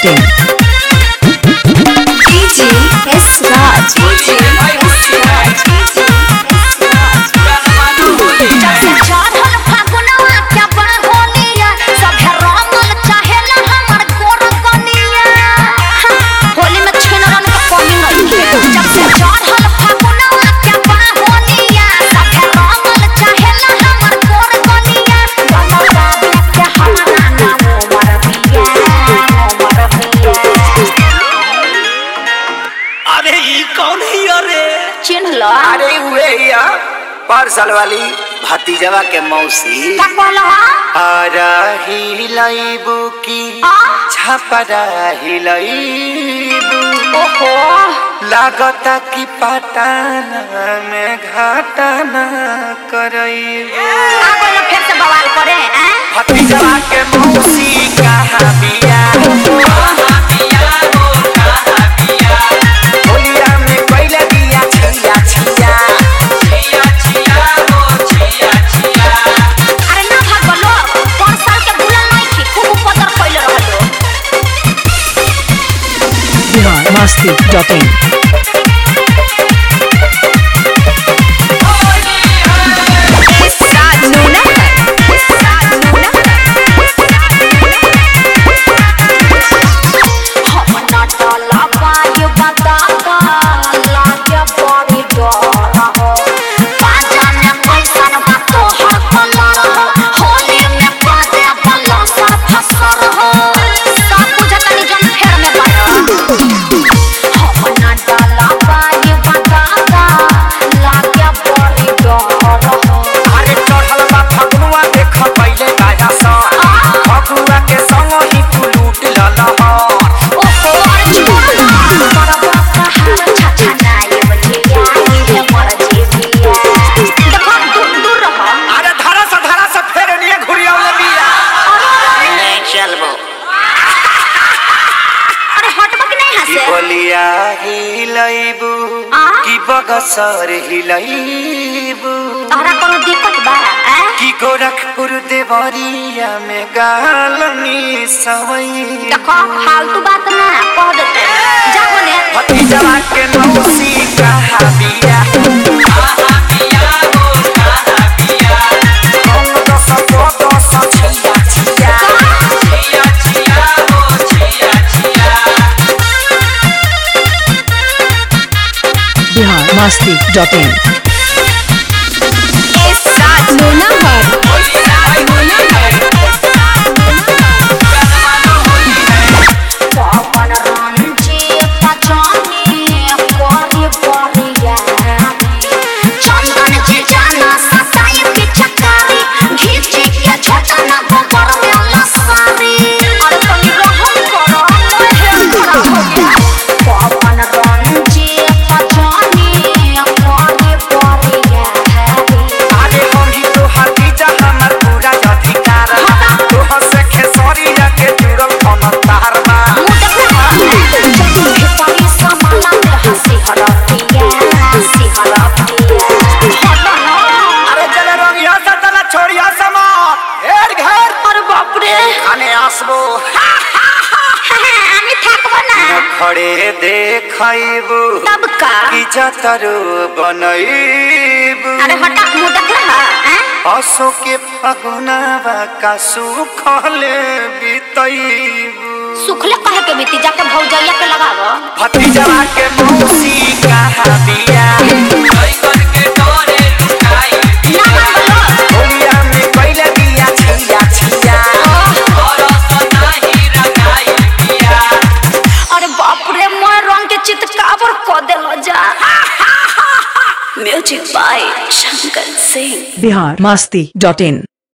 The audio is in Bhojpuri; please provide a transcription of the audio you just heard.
masti.in. DJ S Raj. DJ S Raj. DJ S Raj. जब से चढ़ल फागुनवा के बड़ होलिया, सभे रंगल चाहेला हमर गोर कनिया। होली में छिनरन के कमी नइखे। जब से चढ़ल फागुनवा के बड़ होलिया, सभे रंगल चाहेला हमर गोर कनिया। कमर बाबे के हमरा नाम उमर बिया, उमर बिया। अरे ई कौन है अरे चिन्ह लो अरे उहे या पार्सल वाली भतीजवा के मौसी का कहलहा आरा हिलाइबू की आ? छपरा हिलाइबू ओहो लागता कि पटाना में घाटाना करइबू आ गइल फिर से बवाल करे हैं भतीजवा के मौसी कहाँ बिया होलिया में कइले बिया छिया छिया अरे ना भाग लो पाँच साल के भूलल नहीं थी खूब उपद्र कैले रहलो Bihar masti.in. हम ना टला पाई बता का लागे बड़ी डर हो बाजा में कैसन बा तोहर कलर हो होली में पादे बल्ला सा फसर हो सब बुझत नहीं जन फेर में बड़ा हम ना टला पाई बता का लागे बड़ी डर हो अरे चढ़ल बा फगुआ देख पहिले बाजा सा फगुआ के संग ही तू लूट ललहर ओहो छोड़ा बड़ा कहार छछा नाई बजिया ये मर जेबिया देखो दूर दूर रहो अरे धरा सा धरा सा फेर निये घुरियावले बिया नहीं चलबो अरे हटबो कि नहीं की हंसे बोलिया हिलैबू आ? की बगसर हिलैबू तोहरा कोनो दिक्कत बा हैं की गोरखपुर देवरिया में गालनी सवई देखो फालतू बात ना कह देते जा बोले भतीजवा के मौसी कहा बिया कौन दस दो दस छिया छिया Bihar masti.in. पवन रंजी पचानी कोरी कोरिया चंदन जी जाना सताई की चकारी घीची के छोटा ना गोबर में लसारी अरे तनी रहम करो मोहे खड़ा हो गया पवन रंजी पचानी कोरी कोरिया अरे हम ही तो भतीजा हमर पूरा अधिकार तो हसे खेसरिया के जुड़ल हम तार बा अरे चले रंगिया से चला छोड़िया समार हेर घर खाने आसबो खड़े देखैबू की जतरो बनैबू असो के फगुनावा का सुखले बितैबू सुखले कहे के बीती जाके भौजैया के लगावो भतीजवा के मौसी कहा बिया ना मांगलो होलिया में कैले बिया छिया छिया अरे बाप रे मैं रंग के चितकावर क देलो जा music by Shankar Singh Bihar masti.in.